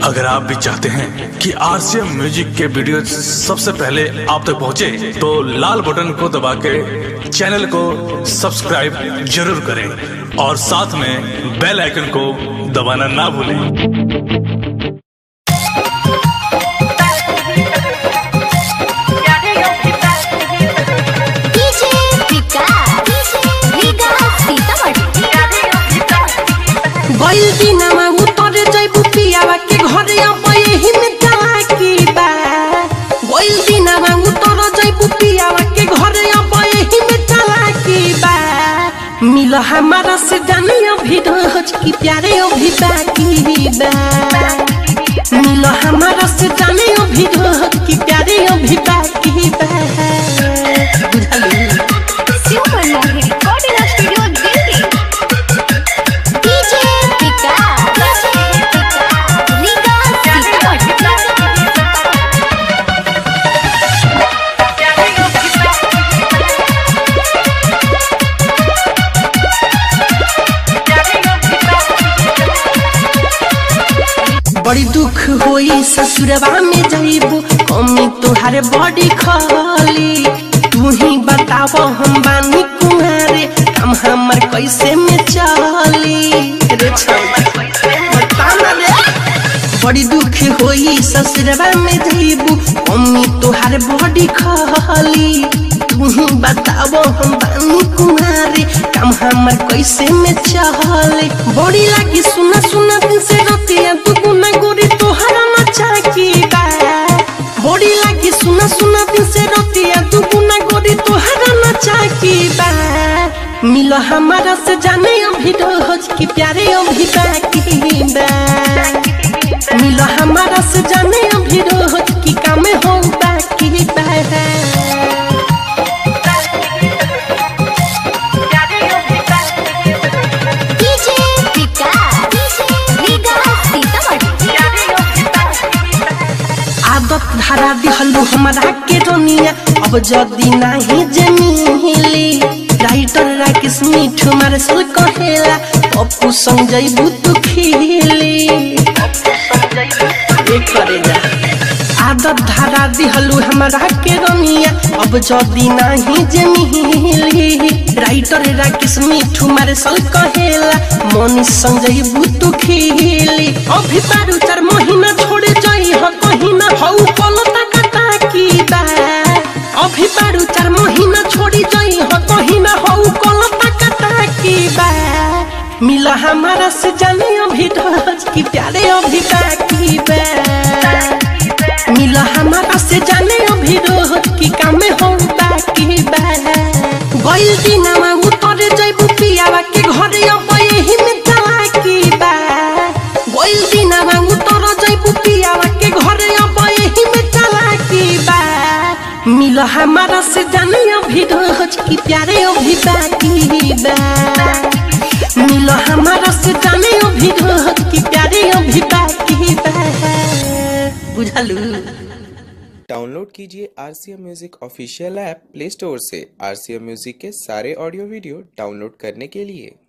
अगर आप भी चाहते हैं कि आरसीएम म्यूजिक के वीडियो सबसे पहले आप तक पहुंचे, तो लाल बटन को दबा के चैनल को सब्सक्राइब जरूर करें और साथ में बेल आइकन को दबाना ना भूलें डीजे विकास विकास सीतामढ़ी गइल दिनमा उतरे जैबु पियावा के घरे अब यही में चालाकी बा गइल दिनमा उतर जैबु पियावा के घरे अब यही में चालाकी बा मिल हमारा से जाने अभी रोज की प्यारे अभी बाकी बा मिल हमारा से जाने अभी रोज की प्यारे अभी बाकी बा बुझलू super Mohini recording studio Delhi DJ Vikas Vikas Sitamarhi बड़ी दुख होई ससुरवा में जाइबू कमी तोहार बड़ी खाली तू ही बताव हम बानी कुहारे काम हमर कैसे में चली रे छौवा, बता ना रे। बड़ी दुख होई ससुरवा में जाइबू कमी तोहार बड़ी खाली तू ही बताव हम बानी कुहारे काम हमर कैसे में चले बड़ी लागी सुना सुना दिन से रतिया तू गुना गोरी तोहरा मचा की बा बड़ी लागी सुना सुना दिन से रतिया तू गुना गोरी तोहरा मचा की बा मिलो हमारा से जाने अभी रोज की प्यारे अभी बाकी बा मिलो हमारा से जाने अभी रोज की काम हो बाकी बा डीजे विकास विकास सीतामढ़ी आदत धारा दिहलू हमारा के रोनिया अब जदी नाही जमीली राइटर राकेश मिठू मारे सल कहेला पप्पू संग जइबू तू खिली एक करेगा आदत धारा दिहलू हमारा के रोनिया अब जदी नाही जमीली राइटर राकेश मिठू मारे सल कहेला मनी संग जइबू तू खिली अभी बारू चार महीना छोड़े जई ह कहीं ना हऊ पलता कटा की बा अभी बारू चार महीना छोड़ी जई ह कहीं ना हऊ पलता कटा की बा मिला हमारा से जाने अभी रोज की प्यारे अभी बाकी बा मिला हमारा से जाने अभी रोज की काम हो बाकी बा गइल दिनमा उतरे जइबू पियावा के घरे अब यही में चालाकी बा गइल दिनमा उतर जइबू पियावा के घरे अब यही में चालाकी बा मिल हमारा से जाने अभी रोज की प्यारे अभी बाकी बा मिल हमारा से जाने अभी रोज की प्यारे अभी बाकी बा बुझलू डाउनलोड कीजिए R C M music official app Play Store से आर सी एम म्यूजिक के सारे ऑडियो वीडियो डाउनलोड करने के लिए